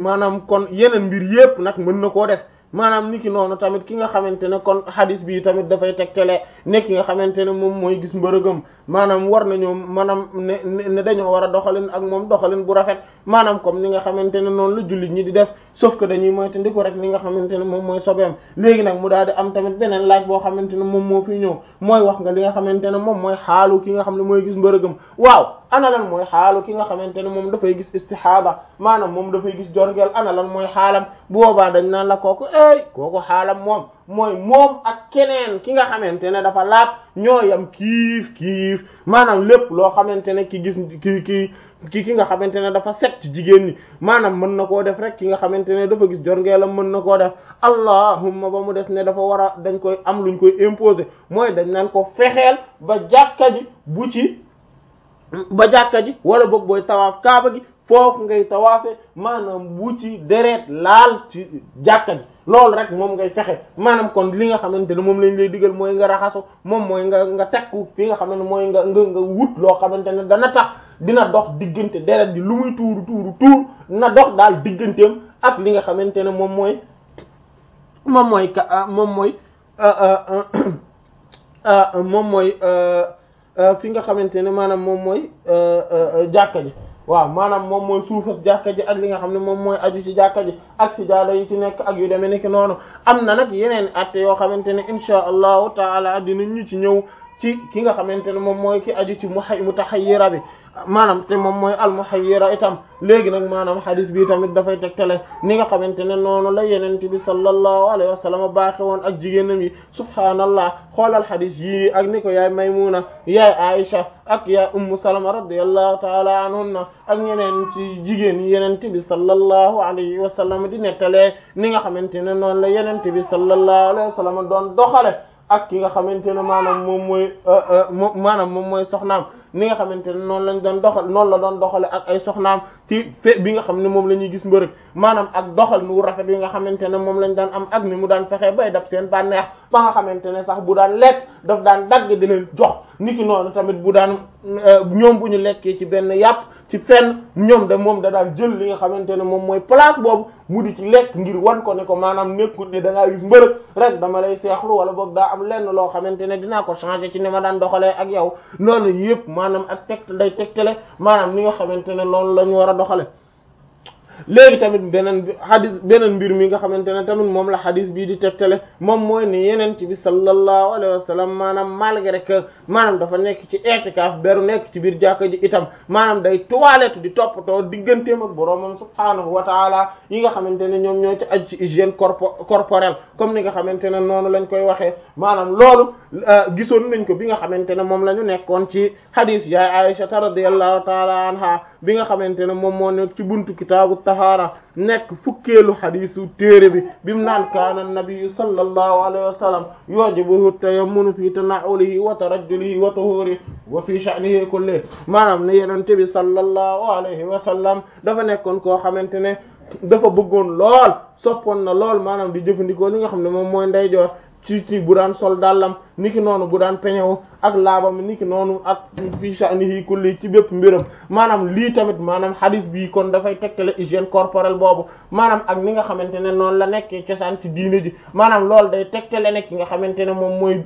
maanaam kon yeneen mbir yépp nag mën na koo def maanaam niki noonu tamit ki nga xamante ne kon hadis bi tamit dafay tegtale ne ki nga xamante ne moom mooy gis mbërëgam maanaam war nañoo maanaam ne ne dañoo war a doxalin ak moom doxalin bu rafet maanaam comme ni nga xamante ne noonu la jullit ñi di def sauf que dañuy moytandiku rek li nga xamante ne moom mooy sobeem léegi nag mu daal di am tamit beneen laaj boo xamante ne moom moo fi ñëw mooy wax nga li nga xamante ne moom mooy xaalu ki nga xam ne mooy gis mbërëgam waaw ana lan mooy xaalu ki nga xamante ne moom dafay gis istihada maanaam moom dafay gis jorgeel ana lan mooy xaalam bu boobaa dañ naan la kooku ey kooku xaalam moom mooy moom ak keneen ki nga xamante ne dafa laab ñoo yam kiif kiif maanaam lépp loo xamante ne ki gis ki ki ki ki nga xamante ne dafa set ci jigéen ñi maanaam mën na koo def rek ki nga xamante ne dafa gis jorngeelam mën na koo def allahumma ba mu des ne dafa war a dañ koy am luñ koy imposer mooy dañ naan ko fexeel ba jàkka ji bu ci ba jàkka ji wala boog booy tawaaf kaaba gi foofu ngay tawaafe maanaam bu ci deret laal ci jàkka ji loolu rek moom ngay fexe maanaam kon li nga xamante ne moom lañ lay digal mooy nga raxasu moom mooy nga nga tekku fi nga xam ne mooy nga nga nga wut loo xamante ne dana tax dina dox diggante deret ji lu muy tuuru tuuru tuur na dox daal digganteem ak li nga xamante ne moom mooy moom mooy ka moom mooy moom mooy fi nga xamante ne maanaam moom mooy jàkka ji waaw maanaam moom mooy suufas jàkka ji ak li nga xam ne moom mooy aju ci jàkka ji ak si jaada yi ci nekk ak yu demee nekk noonu am na nag yeneen atte yoo xamante ne insha allahu taala dinañ ñu ci ñëw ci ki nga xamante ne moom mooy ki aju ci muhay mutahayyira bi maanaam te moom mooy al muhayyira itam léegi nag maanaam hadis bi tamit dafay tegtale ni nga xamante ne noonu la yenente bi sallallahu alayhi wa sallam baaxe woon ak jigéenam yi subhaanallah xoolal hadis yii ak ni ko yaay maymuna yaay aisha ak yaay ummu salama radiyallahu taala anhunna ak ñeneen ci jigéen yi yenente bi sallallahu alayhi wa sallam di nettalee ni nga xamante ne noonu la yenente bi sallallahu alayhi wa sallam doon doxale ak ki nga xamante ne maanaam moom mooy maanaam moom mooy soxnaam ni nga xamante ne noonu lañ doon doxal noonu la doon doxale ak ay soxnaam ci fe bi nga xam ne moom la ñuy gis mbërëg maanaam ak doxal nu rafet bi nga xamante ne moom lañ daan am ak ni mu daan fexe bay dab seen bànneex ba nga xamante ne sax bu daan lekk daf daan dagg di leen jox niki noonu tamit bu daan ñoom bu ñu lekkee ci benn yàpp ci fenn ñoom da moom da daan jël li nga xamante ne moom mooy place boobu mu di ci lekk ngir wan ko ne ko maanaam nekkul ne da ngaa gis mbërëg rek dama lay seexlu wala boog daa am lenn loo xamante ne dinaa ko changer ci ni ma daan doxalee ak yow loolu yëpp maanaam ak teg day tegtale maanaam ni nga xamante ne loolu la ñu war a doxale léegi tamit beneen bi xadis beneen mbir mi nga xamante ne tamit moom la xadis bii di tegtale moom mooy ne yeneen ci bi sallallahu alayhi wa sallam maanaam malgré que maanaam dafa nekk ci i'tikaf beru nekk ci biir jàkka ji itam maanaam day toilette di toppatoo digganteem ak boroomam subhaanahu wa taala yi nga xamante ne ñoom ñoo ci aju ci hygiène corpo corporelle comme ni nga xamante ne noonu lañ koy waxee maanaam loolu gisoon nañ ko bi nga xamante ne moom la ñu nekkoon ci xadis yaay Aisha radiyallahu taala anha bi nga xamante ne moom moo nekk ci buntu kitaabu tahaara nekk fukkeelu xadisu téere bi bi mu naan kaana nabiyu sallallahu alayhi wa sallam yujibuhu tayammunu fi tana'ulihi wa tarajjulihi wa tuhurihi wa fi sha'nihi kulli maanaam ne yenente bi sallallahu alayhi wa sallam dafa nekkoon koo xamante ne dafa bëggoon lool soppoon na lool maanaam di jëfandikoo li nga xam ne moom mooy ndeyjoor ci ci bu daan sol dàllam niki noonu bu daan peñewu ak laabam niki noonu ak fi sha'nihi kulli ci bépp mbiram maanaam lii tamit maanaam hadith bii kon dafay tegtale hygiène corporelle boobu maanaam ak ni nga xamante ne noonu la nekkee cosaan ci diine ji maanaam loolu day tegtale nekk ki nga xamante ne moom mooy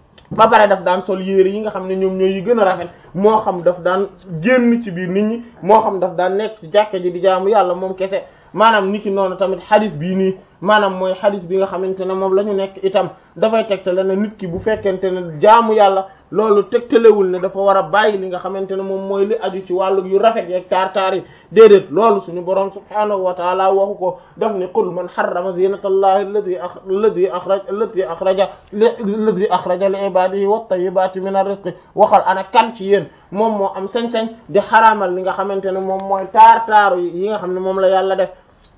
ba pare daf daan sol yére yi nga xam ne ñoom ñooy yi gën a rafet moo xam daf daan génn ci biir nit ñi moo xam daf daan nekk ci jàkka ji di jaamu yàlla moom kese maanaam niki noonu tamit hadith bii nii maanaam mooy hadith bi nga xamante ne moom la ñu nekk itam dafay tegtale ne nit ki bu fekkente ne jaamu yàlla loolu tegtalewul ne dafa war a bàyyi li nga xamante ne moom mooy li aju ci wàllu yu rafet yeeg taar-taar yi déedéet loolu suñu boroom subhaanahu wa taala waxu ko daf ni qul man harrama zinatallahi allati allati akhraj allati akhraja allati akhraja li ibadihi wat tayyibati min ar-rizqi waxal ana kan ci yéen moom moo am sañ-sañ di xaraamal li nga xamante ne moom mooy taar-taaru yi nga xam ne moom la yàlla def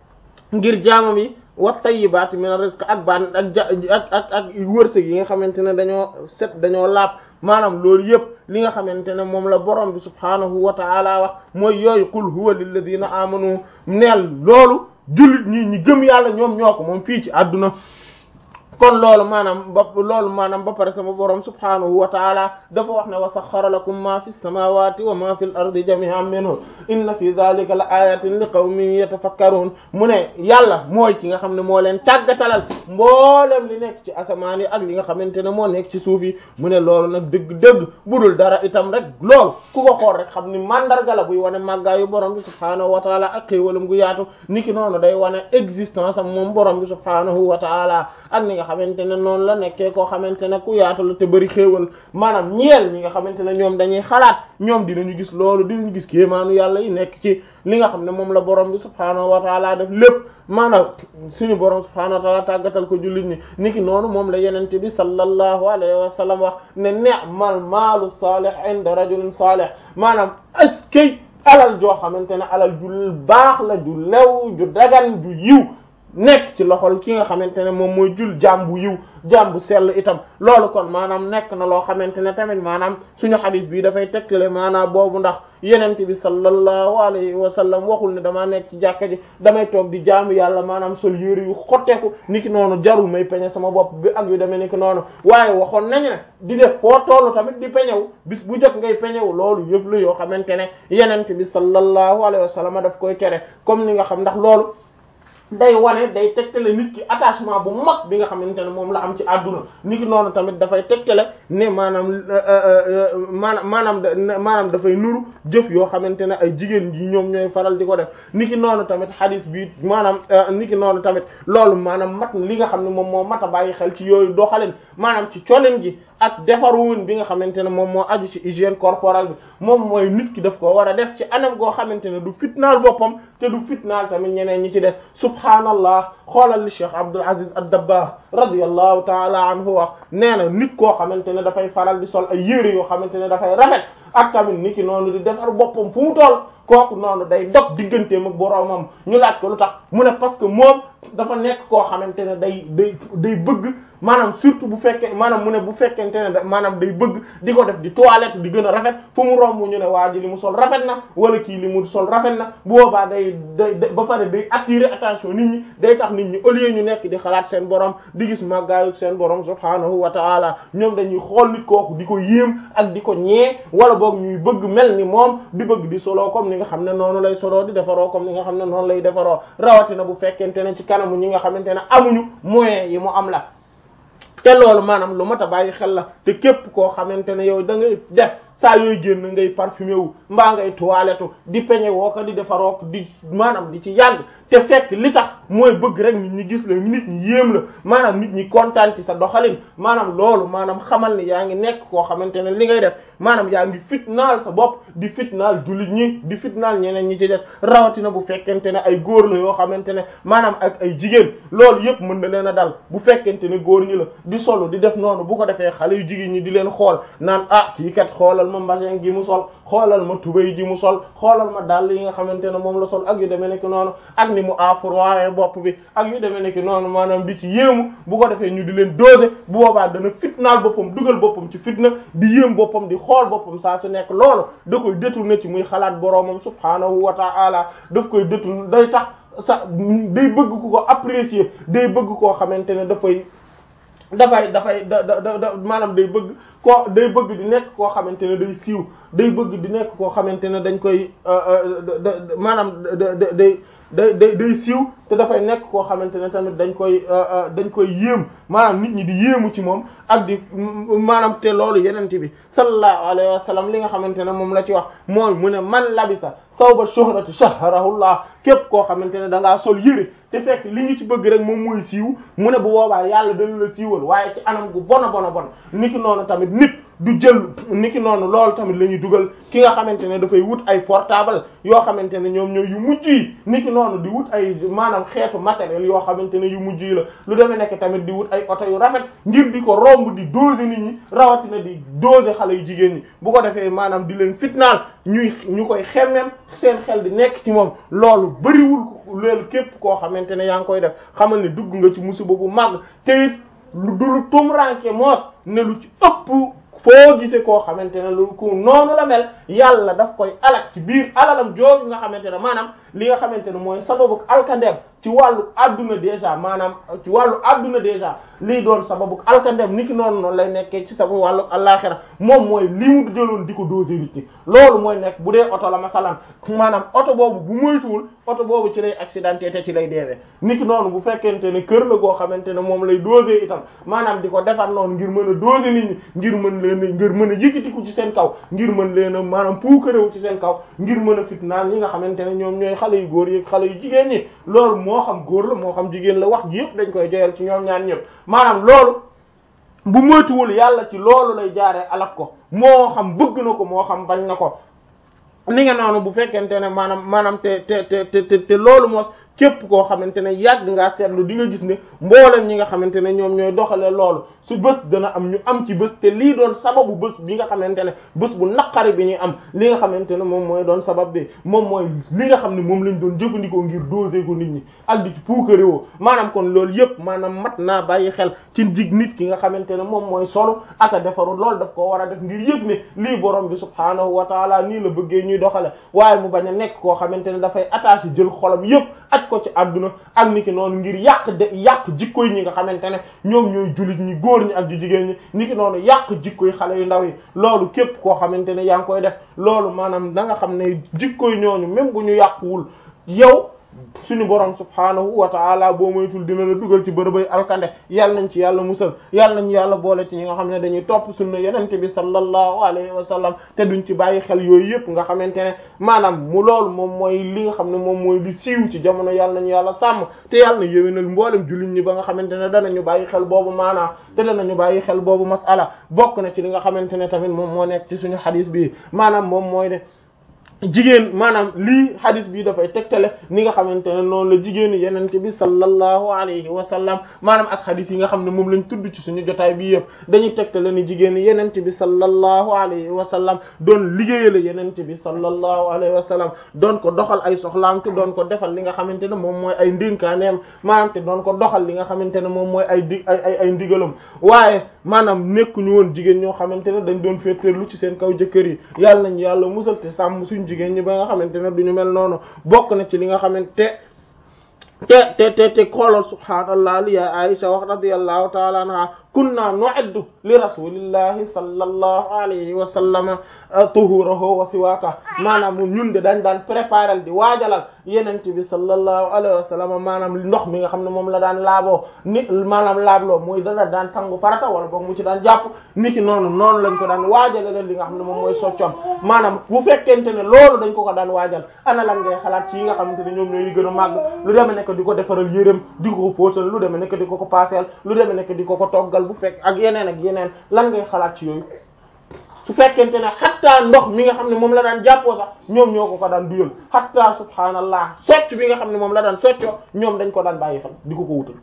ngir jaamam yi wat tayyibaati min rizq ak baan ak ja ak ak ak wërsëg yi nga xamante ne dañoo set dañoo laab maanaam loolu yëpp li nga xamante ne moom la borom bi subhaanahu wa ta'ala wax mooy yooyu qul huwa lilladina amanu neel loolu jullit ñi ñi gëm yàlla ñoom ñoo ko moom fii ci àdduna kon loolu maanaam ba loolu maanaam ba pare sama borom subhanahu wa taala dafa wax ne wa saxxara lakum ma fi samawati wa ma fi l ardi jami'an minhu inna fi dhalika la ayatin li qawmin yatafakkarun mu ne yàlla mooy ki nga xam ne moo leen tàggatalal mboolem li nekk ci asamaan yi ak li nga xamante ne moo nekk ci suuf yi mu ne loolu nag dëgg-dëgg budul dara itam rek loolu ku ko xool rek xam ni mandarga la buy wane màggaayu borom bi subhanahu wa taala ak xéewalam gu yaatu niki noonu day wane existence am moom borom bi subhanahu wa taala ak ni nga xamante ne noonu la nekkee koo xamante ne ku yaatu la te bëri xéewal maanaam ñeel ñi nga xamante ne ñoom dañuy xalaat ñoom dinañu gis loolu dinañu gis kéemaanu yàlla yi nekk ci li nga xam ne moom la borom bi subhanahu wa taala def lépp maanaam suñu borom subhanahu wa taala tàggatal ko jullit ñi niki noonu moom la yenente bi sallallahu alayhi wa sallam wax ne ni'mal maalu salih inda rajulin salih maanaam askay alal joo xamante ne alal ju baax la ju lew ju dagan ju yiw nekk ci loxol ki nga xamante ne moom mooy jul jaam bu yiw jaam bu sell itam loolu kon maanaam nekk na loo xamante ne tamit maanaam suñu xadis bi dafay tegtale maanaam boobu ndax yenente bi sallallahu alayhi wa sallam waxul ne damaa nekk ci jàkka ji damay toog di jaamu yàlla maanaam sol yére yu xotteeku niki noonu jarul may peñe sama bopp bi ak yu demee niki noonu waaye waxoon nañu ne di def foo tollu tamit di peñewu bis bu jot ngay peñewu loolu yëf la yoo xamante ne yenente bi sallallahu alayhi wa sallam daf koy tere comme ni nga xam ndax loolu day wane day tegtale nit ki attachement bu mag bi nga xamante ne moom la am ci àdduna nit ki noonu tamit dafay tegtale ne maanaam maanaam maanaam maanaam dafay nuru jëf yoo xamante ne ay jigéen yi ñoom ñooy faral di ko def nit ki noonu tamit hadis bi maanaam nit ki noonu tamit loolu maanaam mat li nga xam ne moom moo mat a bàyyi xel ci yooyu doxalin maanaam ci colin ji ak defaruwun bi nga xamante ne moom moo aju ci hygiène corporelle bi moom mooy nit ki daf ko war a def ci anam goo xamante ne du fitnaal boppam te du fitnaal tamit ñeneen ñi ci des subhaanallah xoolal li Cheikh Abdul Aziz ad-Dabbagh radiyallahu taala anhu wax nee na nit koo xamante ne dafay faral di sol ay yére yoo xamante ne dafay rafet ak tamit nit ki noonu di defar boppam fu mu toll kooku noonu day dog digganteem ak boroomam ñu laaj ko lu tax mu ne parce que moom dafa nekk koo xamante ne day day day bëgg maanaam surtout bu fekkee maanaam mu ne bu fekkente ne maanaam day bëgg di ko def di toilette di gën a rafet fu mu romb ñu ne waa ji li mu sol rafet na wala kii li mu sol rafet na bu boobaa day day ba pare day attirer attention nit ñi day tax nit ñi au lieu ñu nekk di xalaat seen borom di gis màggaayu seen borom subhaanahu wa taala ñoom dañuy xool nit kooku di ko yéem ak di ko ñee wala boog ñuy bëgg mel ni moom di bëgg di solo comme ni nga xam ne noonu lay solo di defaroo comme ni nga xam ne noonu lay defaroo rawatina bu fekkente ne ci kanamu ñi nga xamante ne amuñu moyens yi mu am la te loolu maanaam lu mat a bàyyi xel la te képp koo xamante ne yow da ngay def saa yooy génn ngay parfumé wu mbaa ngay toilette di peñe woo ko di defaroo ko di maanaam di ci yàgg te fekk li tax mooy bëgg rek nit ñi gis la nit ñi yéem la maanaam nit ñi kontaan ci sa doxalin maanaam loolu maanaam xamal ni yaa ngi nekk koo xamante ne li ngay def maanaam yaa ngi fitnaal sa bopp di fitnaal jullit ñi di fitnaal ñeneen ñi ci des rawatina bu fekkente ne ay góor la yoo xamante ne maanaam ak ay jigéen loolu yëpp mën na leen a dal bu fekkente ne góor ñi la di solo di def noonu bu ko defee xale yu jigéen ñi di leen xool naan ah kii kat xoolal ma mbasin gi mu sol xoolal ma tubéy ji mu sol xoolal ma dàll yi nga xamante ne moom la sol ak yu demee nekk noonu ak ni mu afroiré bopp bi ak yu demee nekk noonu maanaam di ci yéemu bu ko defee ñu di leen doser bu boobaa dana fitnaal boppam dugal boppam ci fitna di yéem boppam di xool boppam saa su nekk loolu da koy détourné ci muy xalaat boroomam subhaanahu wa ta'ala daf koy détourné day tax sa day bëgg ku ko apprécier day bëgg koo xamante ne dafay dafay dafay da da da maanaam day bëgg koo day bëgg di nekk koo xamante ne day siiw day bëgg di nekk koo xamante ne dañ koy maanaam day day day day siiw te dafay nekk koo xamante ne tamit dañ koy dañ koy yéem maanaam nit ñi di yéemu ci moom ak di maanaam te loolu yenente bi sallallahu alayhi wa sallam li nga xamante ne moom la ci wax mooy mu ne man labisa sawba shuhrati shahrahullah képp koo xamante ne da ngaa sol yëre te fekk li ñu ci bëgg rek moom mooy siiw mu ne bu boobaa yàlla dañu la siiwal waaye ci anam gu bona bona bon niki noonu tamit nit du jël niki noonu loolu tamit la ñuy dugal ki nga xamante ne dafay wut ay portable yoo xamante ne ñoom ñooy yu mujj yi niki noonu di wut ay maanaam xeetu matériel yoo xamante ne yu mujj yi la lu demee nekk tamit di wut ay oto yu rafet ngir di ko romb di doser nit ñi rawatina di doser xale yu jigéen ñi bu ko defee maanaam di leen fitnaal ñuy ñu koy xemmem seen xel di nekk ci moom loolu bëriwul loolu képp koo xamante ne yaa ngi koy def xamal ne dugg nga ci musiba bu màgg te it lu du lu tumranke moos ne lu ci ëpp foo gisee koo xamante ne lu ku noonu la mel yàlla daf koy alak ci biir alalam jooju nga xamante ne maanaam li nga xamante ne mooy sababu alkandeem ci wàllu adduna déjà maanaam ci wàllu adduna déjà lii doon sababu alkandem niki noonu noonu lay nekkee ci sababu wàllu àllaxira moom mooy li mu jëloon di ko doser nit ñi loolu mooy nekk bu dee oto la masalan maanaam oto boobu bu moytuwul oto boobu ci lay accidenté te ci lay deewee niki noonu bu fekkente ne kër la goo xamante ne moom lay doser itam maanaam di ko defar noonu ngir mën a doser nit ñi ngir mën leen ngir mën a yëkkatiku ci seen kaw ngir mën leen a maanaam puukarewu ci seen kaw ngir mën a fitnaan ñi nga xamante ne ñoom ñooy xale yu góor yi xale yu jigéen ñi loolu moo xam góor la moo xam jigéen la wax ji yëpp dañ koy joyal ci ñoom ñaan ñëpp maanaam loolu bu moytuwul yàlla ci loolu lay jaaree alak ko moo xam bëgg na ko moo xam bañ na ko ni nga noonu bu fekkente ne maanaam maanaam te te te te te loolu moos képp koo xamante ne yàgg ngaa seetlu di nga gis ne mboolem ñi nga xamante ne ñoom ñooy doxalee loolu su bés dana am ñu am ci bés te lii doon sababu bés bi nga xamante ne bés bu naqari bi ñuy am li nga xamante ne moom mooy doon sabab bi moom mooy li nga xam ne moom lañ doon jëfandikoo ngir doser ko nit ñi ak di ci puukarewoo maanaam kon loolu yëpp maanaam mat naa bàyyi xel ci jig nit ki nga xamante ne moom mooy solo ak a defaru loolu daf ko war a def ngir yëg ne lii borom bi subhaanahu wa taala nii la bëggee ñuy doxale waaye mu bañ a nekk koo xamante ne dafay attaché jël xolam yëpp aj ko ci àdduna ak ni ki noonu ngir yàq de yàq jikko yi ñi nga xamante ne ñoom ñooy jullit ñi góor ñi ak ju jigéen ñi ni ki noonu yàq jikko yi xale yu ndaw yi loolu képp koo xamante ne yaa ngi koy def loolu maanaam da nga xam ne jikko yi ñooñu même bu ñu yàquwul yow suñu borom subhaanahu wa taala boo moytul dina la dugal ci bërëbay alkande yàlla nañ ci yàlla musal yàlla nañ yàlla boole ci ñi nga xam ne dañuy topp sunna yenente bi sallallahu alayhi wa sallam te duñ ci bàyyi xel yooyu yëpp nga xamante ne maanaam mu loolu moom mooy li nga xam ne moom mooy li siiw ci jamono yàlla nañu yàlla sàmm te yàlla na yéwénal mboolem jullit ñi ba nga xamante ne danañu bàyyi xel boobu maanaa te danañu bàyyi xel boobu masala bokk na ci li nga xamante ne tamit moom moo nekk ci suñu xadis bi maanaam moom mooy de jigéen maanaam lii hadis bi dafay tegtale ni nga xamante ne noonu la jigéen yenente bi sallallahu alayhi wa sallam maanaam ak hadis yi nga xam ne moom lañ tudd ci suñu jotaay bi yëpp dañuy tegtale ni jigéen yenente bi sallallahu alayhi wa sallam doon liggéeyale yenente bi sallallahu alayhi wa sallam doon ko doxal ay soxlaam te doon ko defal li nga xamante ne moom mooy ay ndénkaaneem maanaam te doon ko doxal li nga xamante ne moom mooy ay di ay ay ay ndigalam waaye maanaam nekkuñu woon jigéen ñoo xamante ne dañ doon féeteerlu ci seen kaw jëkkër yi yàlla nañ yàlla musal te sàmm suñ jigéen ñi ba nga xamante ne duñu mel noonu bokk na ci li nga xamante te te te te xoolal subhaanallah li ya Aisha wax radiyallahu ta'ala anha kunna nu'iddu li rasulillahi sallallahu alayhi wa sallam tuhurahu wa siwaaka maanaam ñun de dañ daan préparer di waajalal yenent bi sallallahu alayhi wa sallam maanaam ndox mi nga xam ne moom la daan laaboo ni maanaam laabloo mooy dana daan sangu farata wala boog mu ci daan jàpp ni ki noonu noonu lañ ko daan waajalal li nga xam ne moom mooy soccoon maanaam bu fekkente ne loolu dañ ko ko daan waajal ana lan ngay xalaat ci yi nga xamante ne ñoom ñooy gën a màgg lu deme nekk di ko defaral yéreem di ko fóotal lu deme nekk di ko ko paaseel lu deme nekk di ko ko toggal bu fekk ak yeneen ak yeneen lan ngay xalaat ci yooyu su fekkente ne xattaa ndox mi nga xam ne moom la daan jàppoo sax ñoom ñoo ko ko daan duyal xattaa subhaanallah socc bi nga xam ne moom la daan soccoo ñoom dañ ko daan bàyyi xel di ko ko wutal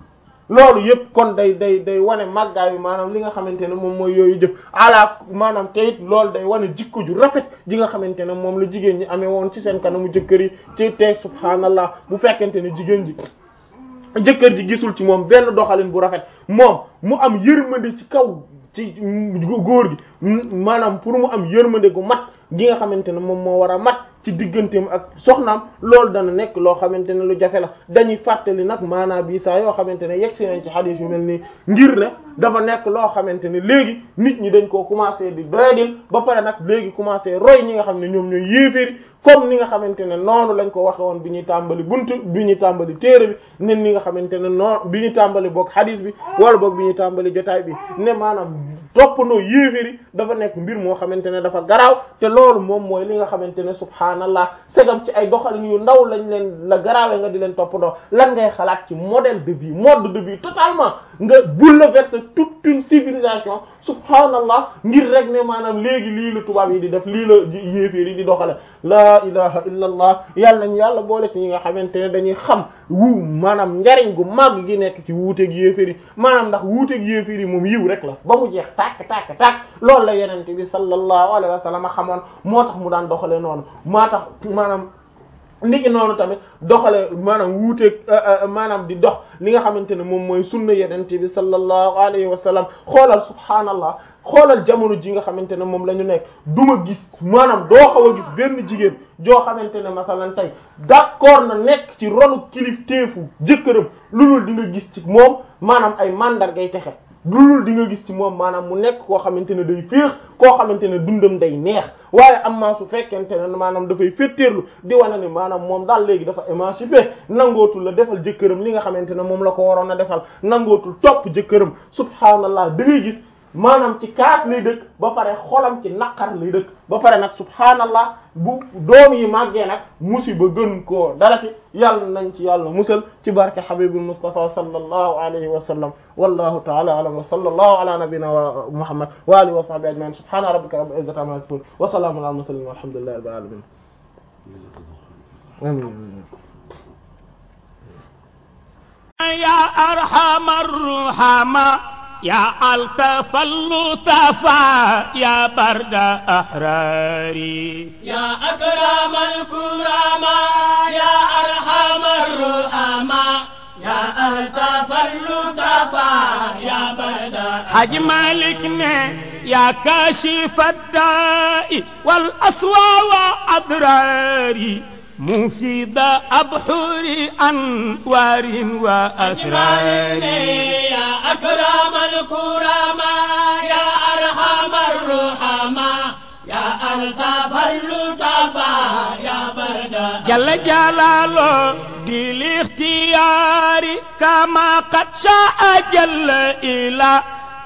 loolu yëpp kon day day day wane màggaayu maanaam li nga xamante ne moom mooy yooyu jëf ala maanaam te it loolu day wane jikko ju rafet ji nga xamante ne moom la jigéen ñi amee woon ci seen kanamu jëkkër yi ci te subhaanallah bu fekkente ne jigéen ji jëkkër ji gisul ci moom benn doxalin bu rafet moom mu am yërmande ci kaw ci góor gi maanaam pour mu am yërmande gu mat gi nga xamante ne moom moo war a mat ci digganteem ak soxnaam loolu dana nekk loo xamante ne lu jafe la dañuy fàttali nag maanaam bii saa yoo xamante ne yegg si nañ ci xadiis yu mel nii ngir ne dafa nekk loo xamante ne léegi nit ñi dañ koo commencé di doyadil ba pare nag léegi commencé roy ñi nga xam ne ñoom ñooy yéeféeri comme ni nga xamante ne noonu lañ ko waxe woon bi ñuy tàmbali buntu bi ñuy tàmbali téere bi ne ni nga xamante ne noonu bi ñuy tàmbali boog xadiis bi wala boog bi ñuy tàmbali jotaay bi ne maanaam toppandoo yéeféeri dafa nekk mbir moo xamante ne dafa garaaw te loolu moom mooy li nga xamante ne subhaanallah segam ci ay doxalin yu ndaw lañ leen la garaawee nga di leen toppandoo lan ngay xalaat ci modèle de vie mode de vie totalement nga bouleverser toute une civilisation subhaanallah ngir rek ne maanaam léegi lii la tubaab yi di def lii la yéeféer yi di doxale laa ilaha illa allah yàlla nañ yàlla boole ci ñi nga xamante ne dañuy xam wu maanaam njariñ gu màgg gi nekk ci wuuteeg yéeféer yi maanaam ndax wuuteeg yéeféer yi moom yiw rek la ba mu jeex tàkk tàkk tàkk loolu la yenente bi sallallahu alayhi wa sallam xamoon moo tax mu daan doxale noonu moo tax maanaam niki noonu tamit doxale maanaam wuuteeg maanaam di dox li nga xamante ne moom mooy sunna yenente bi sallallahu alayhi wa sallam xoolal subhaanallah xoolal jamono ji nga xamante ne moom la ñu nekk duma gis maanaam doo xaw a gis benn jigéen joo xamante ne masalan tey d'accord na nekk ci ronu kilifteefu jëkkëram lu dul di nga gis ci moom maanaam ay mandargay texe lu dul di nga gis ci moom maanaam mu nekk koo xamante ne day féex koo xamante ne dundam day neex waaye am maa su fekkente ne maanaam dafay féttéerlu di wane ne maanaam moom daal léegi dafa émancipé nangootul la defal jëkkëram li nga xamante ne moom la ko waroon a defal nangootul topp jëkkëram subhaanallah da ngay gis maanaam ci kaas lay dëkk ba pare xolam ci naqar lay dëkk ba pare nag subhaanallah bu doom yi màggee nag musiba gën koo darati yàlla nañ ci yàlla musal ci barke habibul mustafa sallallahu alayhi wa sallam wallahu ta'ala a'lam wa sallallahu ala nabiyyina wa muhammad wa alihi wa sahbihi ajma'in subhana rabbika rabbil izzati amma yasifun wa salamun ala mursalin walhamdulillahi rabbil alamin amin يا أرحم الرحماء يا ألطف اللطفاء يا برد أحراري يا أكرم الكرماء يا أرحم الرحماء يا ألطف اللطفاء يا برد حج مالكنا يا كاشف الداء والأسوى وأضراري مفيد أبحر أنوار وأسرار يا أكرم الكرماء يا أرحم الرحماء يا ألطف اللطفاء يا برد جل جلاله بالاختيار كما قد شاء جل إلى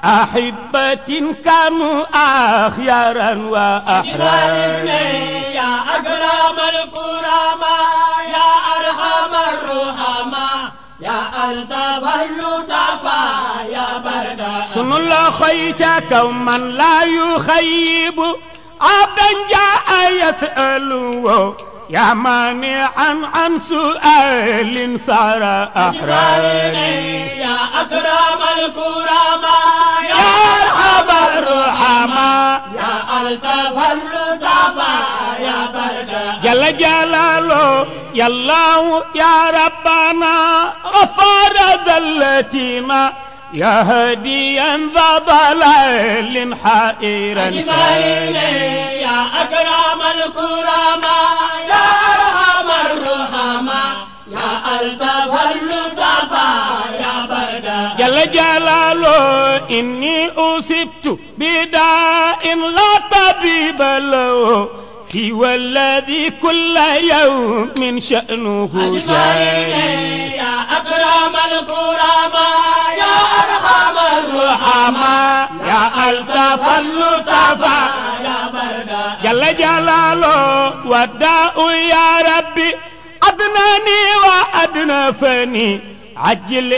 أحبة كانوا أخيارا وأحرار يا أكرم الكرماء يا أرحم الرحماء يا ألطف اللطفاء يا برد سن الله خيتك ومن لا يخيب عبدا جاء يسأله يا مانعا عن سؤال صار أحراري يا أكرم الكرماء يا أرحم الرحماء يا ألطف اللطفاء يا برد جل جلاله يا الله يا ربنا غفار ذلتنا يا هديا ذا ضلال حائرا سائرا يا أكرم الكرماء يا أرحم الرحماء يا ألطف اللطفاء يا برد جل جلاله إني أصبت بداء لا طبيب له سوى الذي كل يوم شأنه جاري يا أكرم الكرماء يا أرحم الرحماء يا ألطف اللطفاء يا برد جل جلاله وداء يا ربي أدناني وأدنفني عجل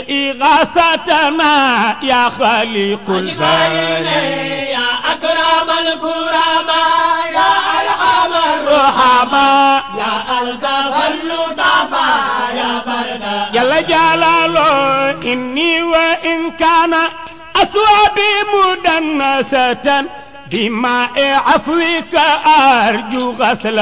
إغاثتنا يا خالق الباري يا أكرم الكرماء يا أرحم رحمة يا ألطف اللطفاء يا برد جل جلاله إني وإن كان أثوابي مدنسة بماء عفوك أرجو غسل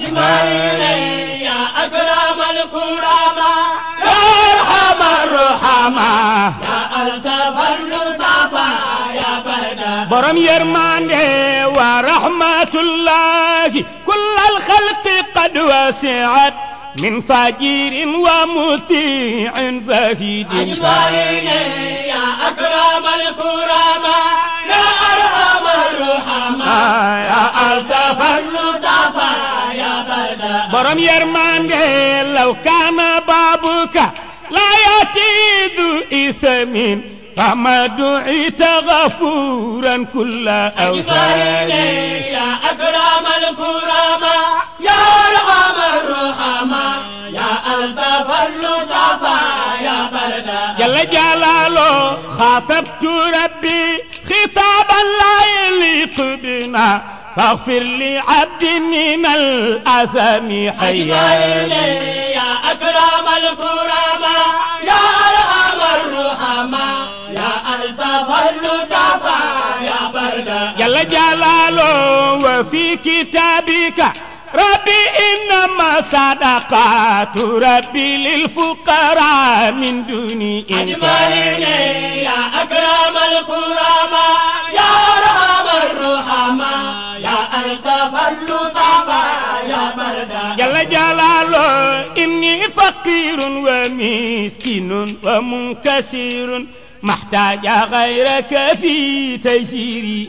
أحباري يا أكرم الكرماء يا أرحم الرحمة يا ألطف اللطفاء يا برد برم يرماني ورحمة الله كل الخلق قد وسعت من فجير ومطيع زهيد فارغ يا أكرم الكرماء يا أرحم الرحماء يا ألطف اللطفاء يا برد برم يرماني لو كان بابك لا يأتي ذو إثم فما دعيت غفورا كل أوثاني يا أكرم الكرماء يا أرحم الرحماء يا ألطف اللطفاء يا برد جل جلاله خاطبت ربي خطابا لا يليق بنا فاغفر لعبد من الأثم حياني يا أكرم الكرماء يا أرحم الرحماء يا ألطف اللطفاء يا برد جل جلاله وفي كتابك ربي إن إنما صدقات ربي للفقراء من دون أجمعين إنكار يا أكرم الكرماء يا أرحم الرحماء يا ألطف اللطفاء يا بردا جل جلاله إني فقير ومسكين ومنكسر محتاج غيرك في تيسير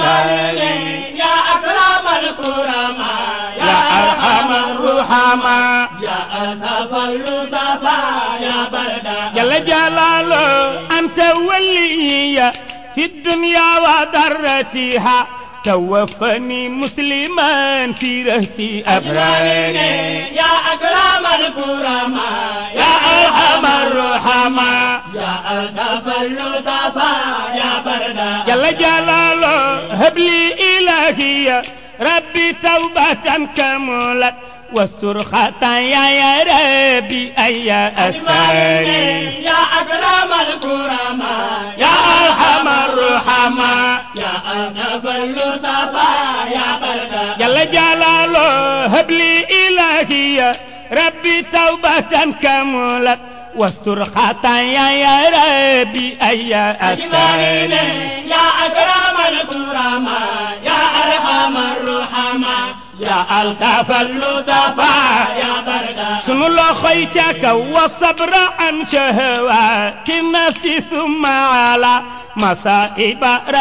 أوتاري يا أكرم الكرماء يا أرحم الرحماء يا ألطف اللطفاء يا بردا جل جلاله أنت ولي في الدنيا وضرتها توفني مسلما في رهتي أبراري يا أكرم الكرماء يا أرحم الرحماء يا ألطف اللطفاء يا بردا جل جلاله هب لي إلهي ربي توبة كملت واستر خطايا يا ربي أي أستاري يا أكرم الكرماء يا أرحم الرحماء يا ألطف اللطفاء يا بردا جل جلاله هب لي إلهي ربي توبة كملت واستر خطايا يا ربي أي أستاري يا أكرم الكرماء يا أرحم الرحماء يا ألطف اللطفاء يا بردا سن الله خيتك والصبر عن شهوات النفس ثم على مصائب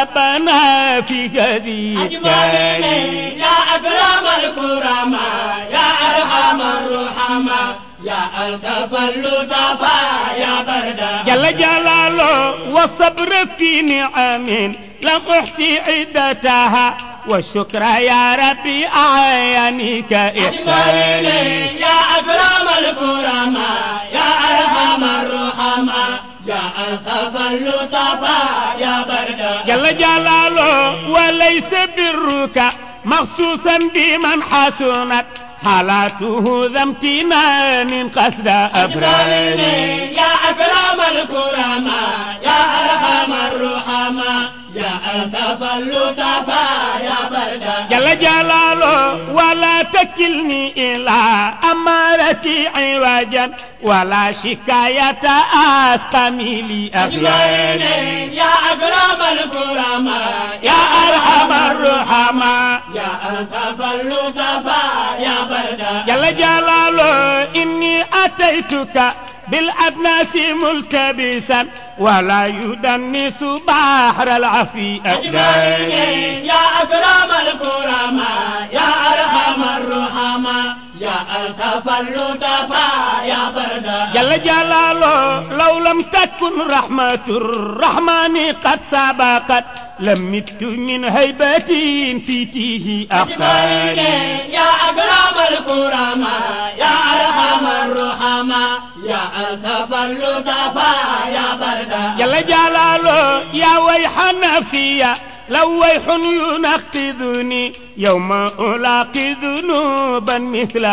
ربنا في هذه التاريخ يا أكرم الكرماء يا أرحم الرحماء يا ألطف اللطفاء يا بردا جل جلاله والصبر في نعم لم أحصي عدتها والشكر يا ربي أعينك إحساني يا أكرم الكرماء يا أرحم الرحماء يا ألطف اللطفاء يا بردا جل جلاله وليس برك مخصوصا بمن حسنت حالاته ذا امتنان قصد أبرار يا أكرم الكرماء يا أرحم الرحماء يا ألطف اللطفاء يا بردا جل جلاله ولا تكلني إلى أمارتي عوجا ولا شكاية أسقمي لي أخياري يا أكرم الكرماء يا أرحم الرحماء يا ألطف اللطفاء يا بردا جل جلاله إني أتيتك بالأدناس ملتبسا ولا يدنس بحر العفي أقداري يا أكرم الكرماء يا أرحم الرحماء يا ألطف اللطفاء يا بردا جل جلاله لو لم تكن رحمة الرحمن قد سبقت لمت من هيبة في تيه أخطاري يا أكرم الكرماء يا أرحم الرحماء يا ألطف اللطفاء يا بردا جل جلاله يا ويح نفسي لو ويح ينقذني يوم ألاقي ذنوبا مثل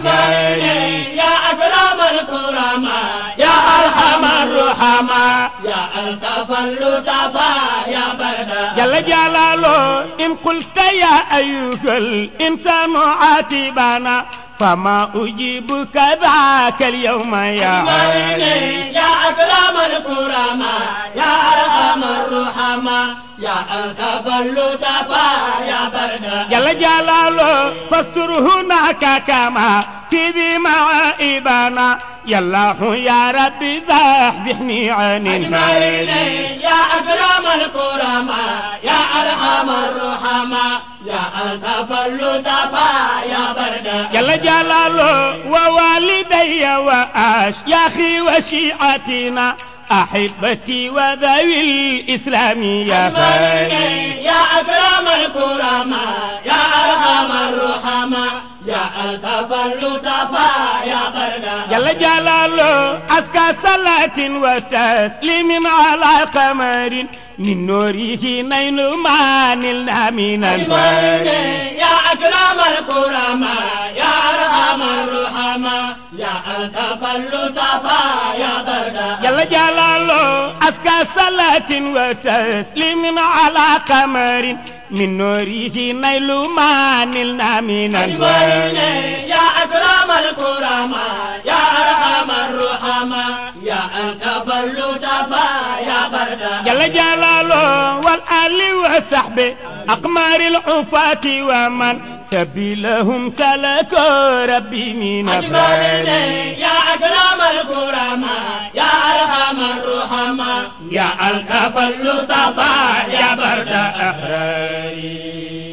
أحجاري يا أكرم الكرماء يا أرحم الرحماء يا ألطف اللطفاء يا بردا جل جلاله إن قلت يا أيها الإنسان عاتبنا فما أجيبك ذاك اليوم يا غالي يا أكرم الكرماء يا أرحم الرحماء يا ألطف اللطفاء يا بردا جل جلاله فاستر هناك كما في ذي معائبنا يا الله يا ربي زحزحني عن النار يا أكرم الكرماء يا أرحم الرحماء يا ألطف اللطفاء يا بردا جل جلاله ووالدي وأشياخي وشيعتنا أحبتي وذوي الإسلام يا فاني يا أكرم الكرماء يا أرحم الرحماء يا ألطف اللطفاء يا بردا جل جلاله أزكى صلاة وتسليم على قمر من نوره نيل ما نلنا من الفاني يا أكرم الكرماء يا أرحم الرحماء يا ألطف اللطفاء يا بردا جل جلاله أزكى صلاة وتسليم على قمر من نوره نيل ما نلنا من الوالد أجمعين يا أكرم الكرماء يا أرحم الرحماء يا ألطف اللطفاء يا بردا جل جلاله والآل وصحبه أقمار العفاة ومن سبيلهم سلكوا ربي من أجمعين أبرار يا أكرم الكرماء يا أرحم الرحماء يا ألطف اللطفاء يا برد أحراري